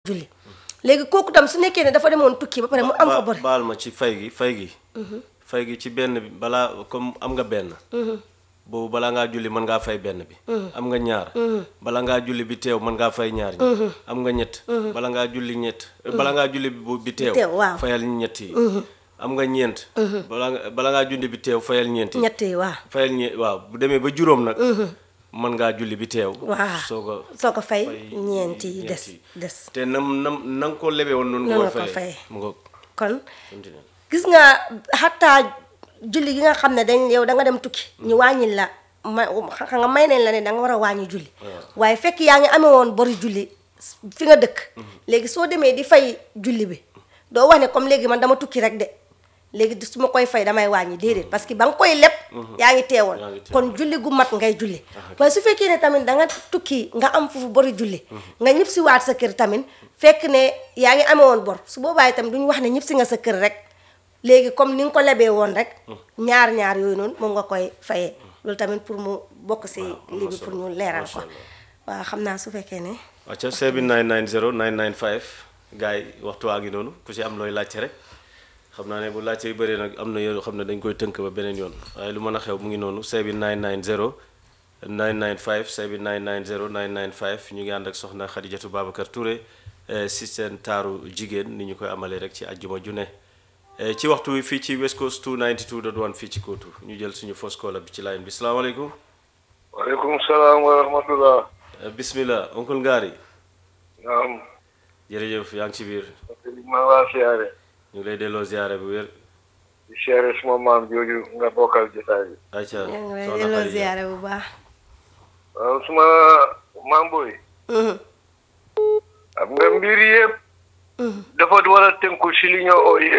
julli léegi kooku tam su nekkee ne dafa demoon tukki ba pare mu am fa bor baal ma ci fay gi fay gi fay gi ci benn bi balaa comme am nga benn boobu balaa ngaa julli mën ngaa fay benn bi am nga ñaar bala ngaa julli bi teew mën ngaa fay ñaar ñi am nga ñett bala ngaa julli ñett bala ngaa julli bu bi teew teew, waaw. fayal ñett yi am nga ñeent bala nga bala ngaa julli bi teew fayal ñeent yi ñett yi waaw fayal ñe waaw bu demee ba juróom nag mën ngaa julli bi teew waaw soo ko soo ko fay fay ñeent yi ñeent des yi. des te nam nam na nga ko lebee woon noonu Noonu nga nga koy ko fayee fayee. mu nga kon continuer gis nga xataa julli gi nga xam ne dañ yow da nga dem tukki ñu wàññil la ma xam nga may nañ la ne da nga war a wàññi julli waaye fekk yaa ngi amee woon bori julli fi nga dëkk léegi soo demee di fay julli bi doo wax ne comme léegi man dama tukki rek de léegi su ma koy fay damay wàññi déedéet parce que ba nga koy leb yaa ngi teewoon Yaa ngi teewoon. kon julli gu mat ngay julli waaye su fekkee ne tamit da nga tukki nga am foofu bori julli nga ñëpp si waat sa kër tamit fekk ne yaa ngi amee woon bor su boobaa itam duñu wax ne ñëpp si nga sa kër rek léegi comme ni nga ko lebee woon rek ñaar ñaar yooyu noonu moom nga koy fayee loolu tamit pour mu bokk si lii bi pour ñu leeral ko waaw xam naa su fekkee ne acca 7990 995 gars yi waxtu waa ngi noonu ku ci am looy laajte rek xam naa ne bu laajte yu bëree nag am na yoo xam ne dañ koy tënk ba beneen yoon waaye lu mën a xew mu ngi noonu 7990 995 7990 995 ñu ngi ànd ak soxna Xadijatu Babacar Touré eh, si seen taaru jigéen ni ñu koy amalee rek ci àjjuma ju ne Eh, ci waxtu wi fii ci West Coast 292.1 fii ci Kootu ñu jël suñu fausse caller bi ci line bi salaamaaleykum waaleykum salaam wa rahmatullah Eh, bismillah oncle Ngari naam jërëjëf yaa ngi ci biir maa laa siyaare ñu ngi lay delloo ziare bu wér di siyaare suma maam jooju nga bokkal jotaay bi ayca yaa ngi lay soxna delloo Xadija. ziyaare bu baax waaw suma maam booy xam nga mbir yëpp dafa war a tënku si li ñoo ooyee